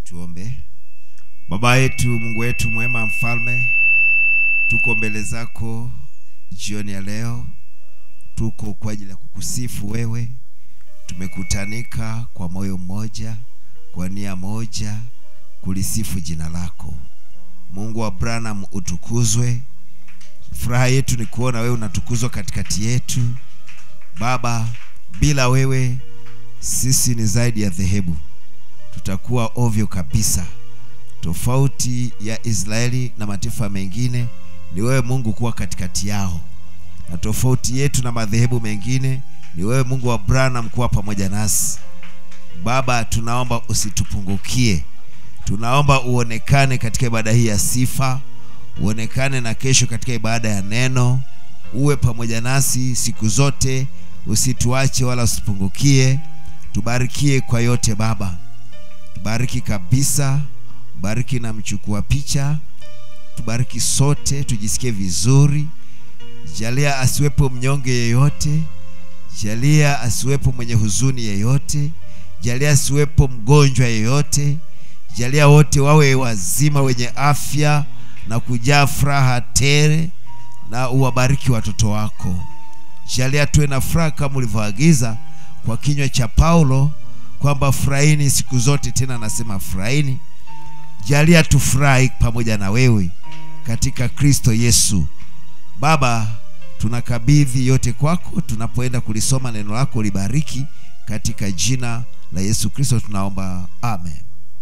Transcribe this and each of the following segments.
tuombe baba yetu mungu wetu mwema mfalme tuko mbele zako jioni ya leo tuko kwa ajili ya kukusifu wewe tumekutanika kwa moyo mmoja kwa nia moja kulisifu jina lako mungu wa branham utukuzwe furaha yetu ni kuona wewe unatukuzwa katikati yetu baba bila wewe sisi ni zaidi ya dhehebu tutakuwa ovyo kabisa tofauti ya israeli na mataifa mengine ni wewe mungu kuwa katikati yao na tofauti yetu na madhehebu mengine ni wewe mungu wa branham kuwa pamoja nasi baba tunaomba usitupungukie tunaomba uonekane katika ibada hii ya sifa uonekane na kesho katika ibada ya neno uwe pamoja nasi siku zote usituache wala usipungukie tubarikie kwa yote baba tubariki kabisa bariki na mchukua picha tubariki sote tujisikie vizuri jalia asiwepo mnyonge yeyote jalia asiwepo mwenye huzuni yeyote jalia asiwepo mgonjwa yeyote jalia wote wawe wazima wenye afya na kujaa furaha tele na uwabariki watoto wako jalia tuwe na furaha kama ulivyoagiza kwa kinywa cha paulo kwamba furahini siku zote tena anasema furahini jalia tufurahi pamoja na wewe katika kristo yesu baba tunakabidhi yote kwako tunapoenda kulisoma neno lako libariki katika jina la yesu kristo tunaomba amen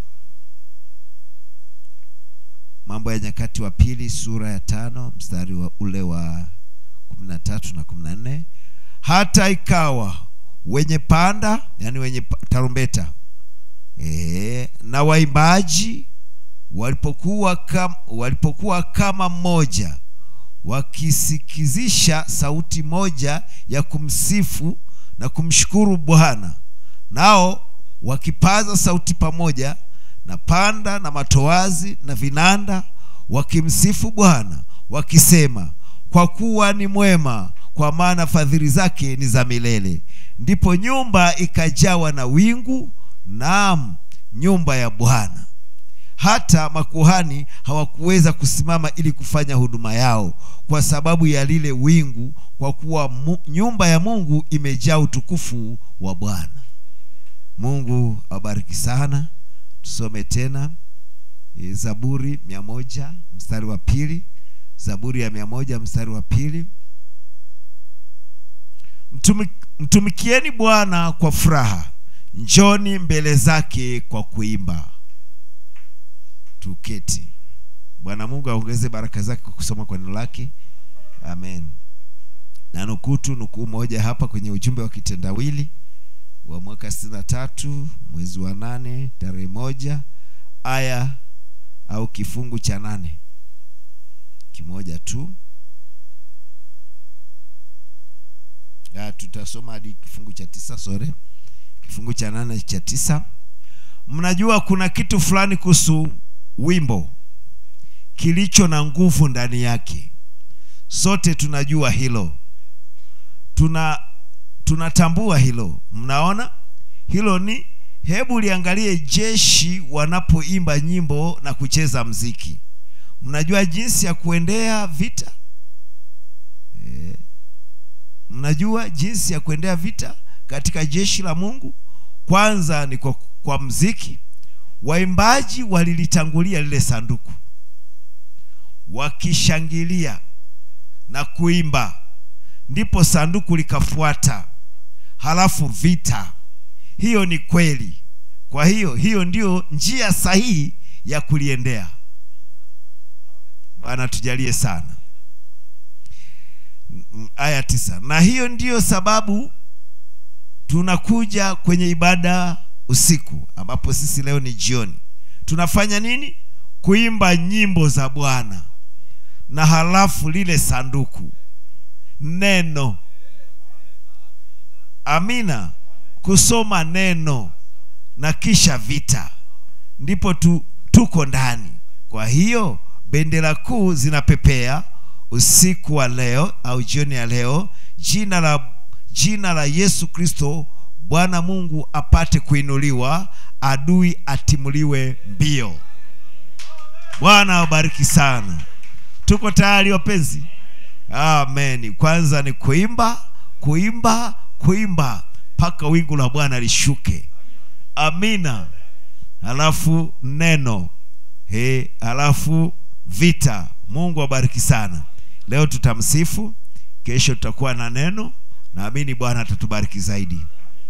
mambo ya nyakati wa pili sura ya tano mstari wa ule wa kumi na tatu na kumi na nne hata ikawa wenye panda yani wenye pa- tarumbeta e, na waimbaji walipokuwa kam, walipokuwa kama mmoja wakisikizisha sauti moja ya kumsifu na kumshukuru bwana nao wakipaza sauti pamoja na panda na matoazi na vinanda wakimsifu bwana wakisema kwa kuwa ni mwema kwa maana fadhili zake ni za milele ndipo nyumba ikajawa na wingu naam nyumba ya bwana hata makuhani hawakuweza kusimama ili kufanya huduma yao kwa sababu ya lile wingu kwa kuwa mu, nyumba ya mungu imejaa utukufu wa bwana mungu awabariki sana tusome tena e, zaburi mia moja mstari wa pili zaburi ya mia moja mstari wa pili Mtumi, mtumikieni bwana kwa furaha njoni mbele zake kwa kuimba tuketi bwana mungu aongeze baraka zake kwa kusoma kwa neno lake amen na nukutu nukuu moja hapa kwenye ujumbe wa kitendawili wa mwaka sitini na tatu mwezi wa nane tarehe moja aya au kifungu cha nane kimoja tu ya, tutasoma hadi kifungu cha tisa sore kifungu cha nane cha tisa mnajua kuna kitu fulani kuhusu wimbo kilicho na nguvu ndani yake sote tunajua hilo tuna tunatambua hilo mnaona hilo ni hebu liangalie jeshi wanapoimba nyimbo na kucheza mziki mnajua jinsi ya kuendea vita e, mnajua jinsi ya kuendea vita katika jeshi la mungu kwanza ni kwa, kwa mziki waimbaji walilitangulia lile sanduku wakishangilia na kuimba ndipo sanduku likafuata halafu vita hiyo ni kweli kwa hiyo hiyo ndio njia sahihi ya kuliendea bwana tujalie sana M- aya tisa na hiyo ndiyo sababu tunakuja kwenye ibada usiku ambapo sisi leo ni jioni tunafanya nini kuimba nyimbo za bwana na halafu lile sanduku neno amina kusoma neno na kisha vita ndipo tu, tuko ndani kwa hiyo bendera kuu zinapepea usiku wa leo au jioni ya leo jina la jina la yesu kristo bwana mungu apate kuinuliwa adui atimuliwe mbio bwana awabariki sana tuko tayari wapenzi amen kwanza ni kuimba kuimba kuimba mpaka wingu la bwana lishuke amina halafu neno he halafu vita mungu awabariki sana leo tutamsifu kesho tutakuwa na neno naamini bwana atatubariki zaidi